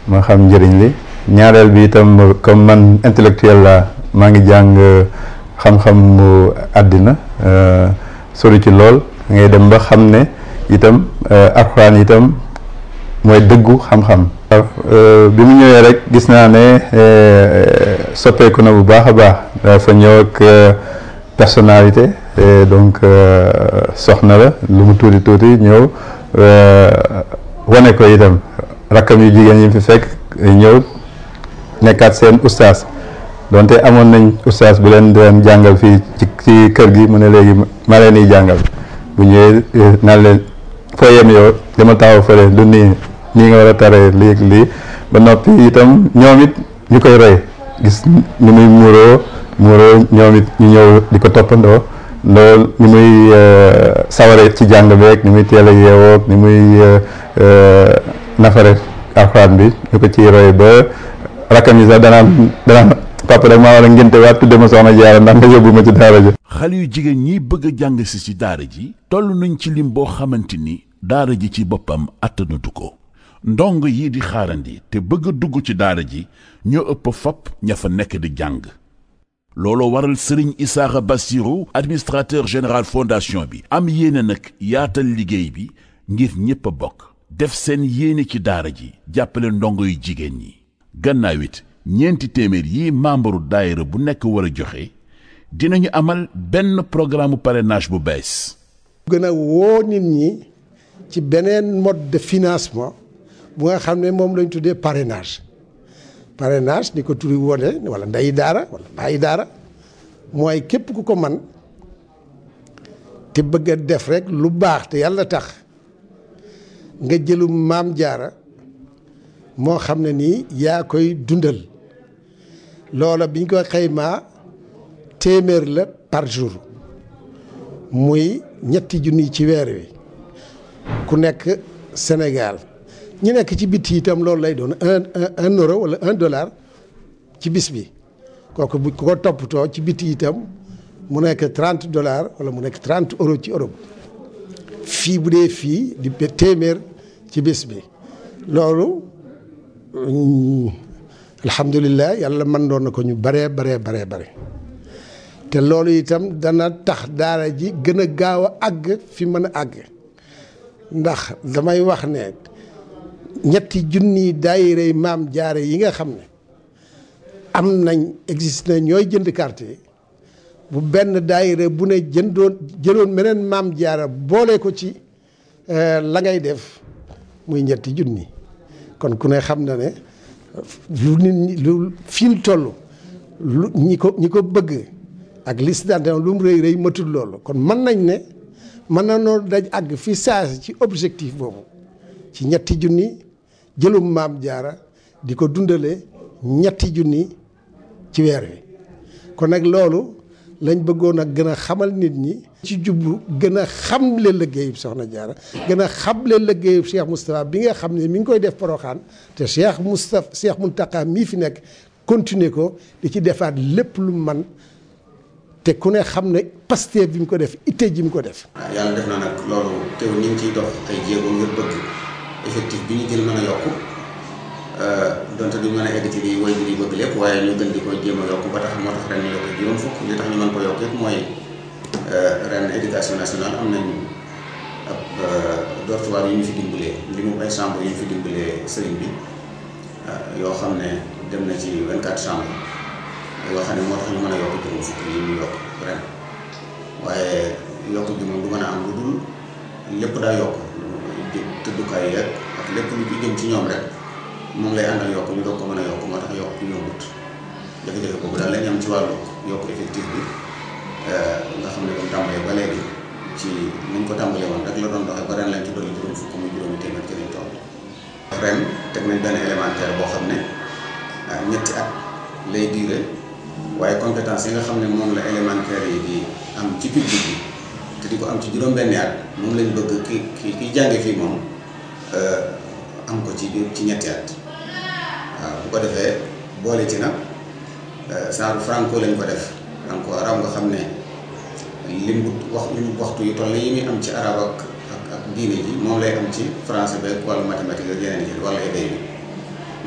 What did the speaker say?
ma xam njëriñ li ñaareel bi itam comme man intellectuel la maa ngi jàng xam-xam mu àddina sori ci lool ngay dem ba xam ne itam alxuraan itam mooy dëggu xam-xam bi mu ñëwee rek gis naa ne soppeeku na bu baax a baax dafa ñëw ak personnalité donc soxna la lu mu tuuti tuuti ñëw wane ko itam rakkam yu jigéen yi fi fekk ñëw nekkaat seen ustaas donte amoon nañ ustaas bu leen doon jàngal fii ci ci kër gi mu ne léegi ma leen di jàngal bu ñëwee naan leen foo yem yow dama taxaw fële lu nii nii nga war a taree lii ak lii ba noppi itam ñoom it ñu koy roy gis ni muy muuroo muuroo ñoom it ñu ñëw di ko toppandoo loolu ni muy saware ci jàng beeg ni muy teel a yeewoo ni muy nafare alxuraan bi ñu ko ciy roy ba rakkam yi sax danaan danaan papa rek maa war a ngénte waat tudde ma soxna jaara ndax nga yóbbu ma ci daara ji xale yu jigéen ñi bëgg a jàng si ci daara ji toll nañ ci lim boo xamante ni daara ji ci boppam attanatu ko ndong yi di xaarandi te bëgg a dugg ci daara ji ñoo ëpp fopp ña fa nekk di jàng looloo waral sëriñ Isaaxa Bassirou administrateur général fondation bi am yéene nag yaatal liggéey bi ngir ñépp a bokk def seen yéene ci daara ji jàppale ndongo yu jigéen ñi gannaaw it ñeenti téeméer yi membre daayira bu nekk war a joxe dinañu amal benn programme parrainage bu bees gën a woo nit ñi ci beneen mode de financement bu nga xam ne moom lañ tuddee parrainage parrainage ni ko turi wone wala ndeyi daara wala bàyyi daara mooy képp ku ko man te bëgg a def rek lu baax te yàlla tax nga jëlu maam jaara moo xam ne nii yaa koy dundal loola biñ ko xaymaa téeméer la par jour muy ñetti junni ci weer wi ku nekk Sénégal ñi nekk ci bitti itam loolu lay doon un un euro wala un dollar ci bis bi kooku bu ko toppatoo ci bitti itam mu nekk trente dollars wala mu nekk trente euro ci Europe fii bu dee fii di téeméer ci bis bi loolu alhamdulilah yàlla mën doon na ko ñu baree baree baree bare te loolu itam dana tax daara ji gën a gaaw a àgg fi mën a àgg ndax damay wax ne ñetti junni daayirey maam jaare yi nga xam ne am nañ existe na ñooy jënd carte yi bu benn daayire bu ne jëndoon jëloon meneen maam jaara boole ko ci la ngay def muy ñetti junni kon ku ne xam na ne lu nit ñi lu fii toll lu ñi ko ñi ko bëgg ak liste d'adhésion lu mu rëy rëy matul loolu kon mën nañ ne mën na noo daj àgg fi saasi ci objectif boobu ci ñetti junni jëlum maam jaara di ko dundale ñetti junni ci weer wi kon nag loolu lañ bëggoon a gën a xamal nit ñi ci jublu gën a xamle liggéeyub soxna jaara gën a xamle liggéeyub Cheikh Moustapha bi nga xam ne mi ngi koy def poroxaan te Cheikh Moustapha Cheikh Mountakha mii fi nekk continuer ko di ci defaat lépp lu man te ku ne xam ne Pastef bi mu ko def itte ji mu ko def waaw yàlla def na nag loolu teew ñu ngi ciy dox ay jéego ngir bëgg effectif bi ñu jël mën a yokku donte duñ mën a egg ci li way bi di bëgg lépp waaye ñu gën di ko jéem a yokk ba tax moo tax ren ñu yokk juróom fukk li tax ñu mën ko yokk yëpp mooy ren éducation nationale am nañ ab dortoir yu ñu fi dimbalee li mu ay chambre yu ñu fi dimbalee sëriñ bi yoo xam ne dem na ci 24 chambre yoo xam ne moo tax ñu mën a yokk juróom fukk yi ñu yokk ren waaye yokk bi moom du mën a am lu dul lépp daa yokk tëddukaay yeeg ak lépp lu jëm ci ñoom rek moom lay àndal yokk ñu doog ko mën a yokk moo tax yokk ñu yombut jafe-jafe boobu daal lañ am ci wàllu yokk effectif bi nga xam ne comme tàmbalee ba léegi ci niñ ko tàmbalee woon rek la doon doxee ba ren lañ ci dolli juróom fukk muy juróomi téeméer ci lañ toll ren teg nañ benn élémentaire boo xam ne ñetti at lay diire waaye compétence yi nga xam ne moom la élémentaire yi di am ci public bi te di ko am ci juróom-benni at moom lañ bëgg ki ki kiy jànge fii moom am ko ci biir ci ñetti at waaw bu ko defee boole ci nag genre franco lañ ko def franco arab nga xam ne lim bu wax lim waxtu yu toll yi muy am ci arab ak ak ak diine ji moom lay am ci français beeg wàllu mathématique ak yeneen yi wala éday bi